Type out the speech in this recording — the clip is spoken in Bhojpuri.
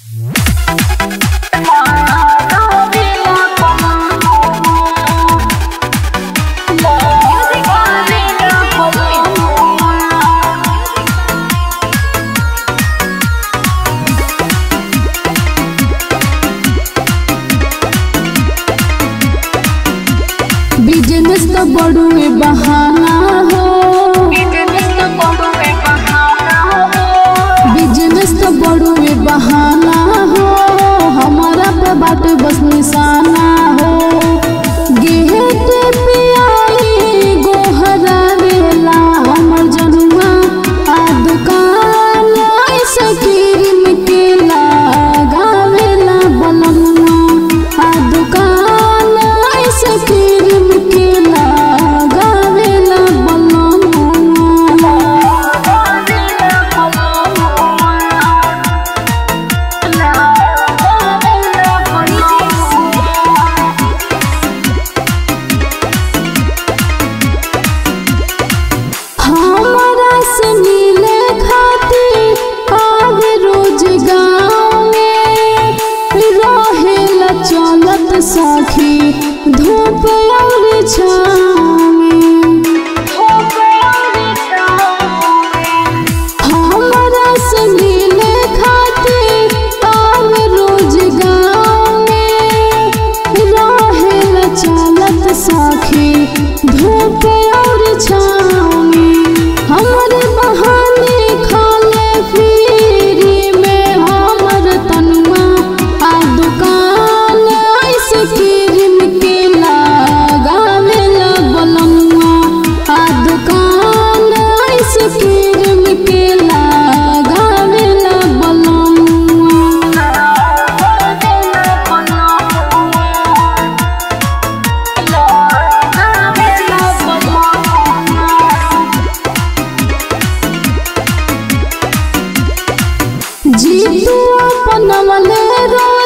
बिजनेस तो बड़ुए बहाना हो बिजनेस तो बड़ुए बहाना हो हमारा पे बाटे बस निशाना हो गेट पे आई गोहरा वेला हमर जनुआ आ दुकान ऐसे क्रीम के लगावेला बननुआ आ दुकान ऐसे क्रीम के लगावेला हमरा से मिले खातिर आवे रोज गाँव में रहेला चलत सखी धूप और छाँव में हमरा से मिले खातिर आवे रोज गाँव में रहेला चलत सखी धूप और छाँव में हमर बहाने खाले फ्री में हमर तनुआ आ दुकान ऐसे क्रीम के लगावेला बननुआ आ दुकान ऐसे क्रीम के लगावेला जीतू अपन वाले रो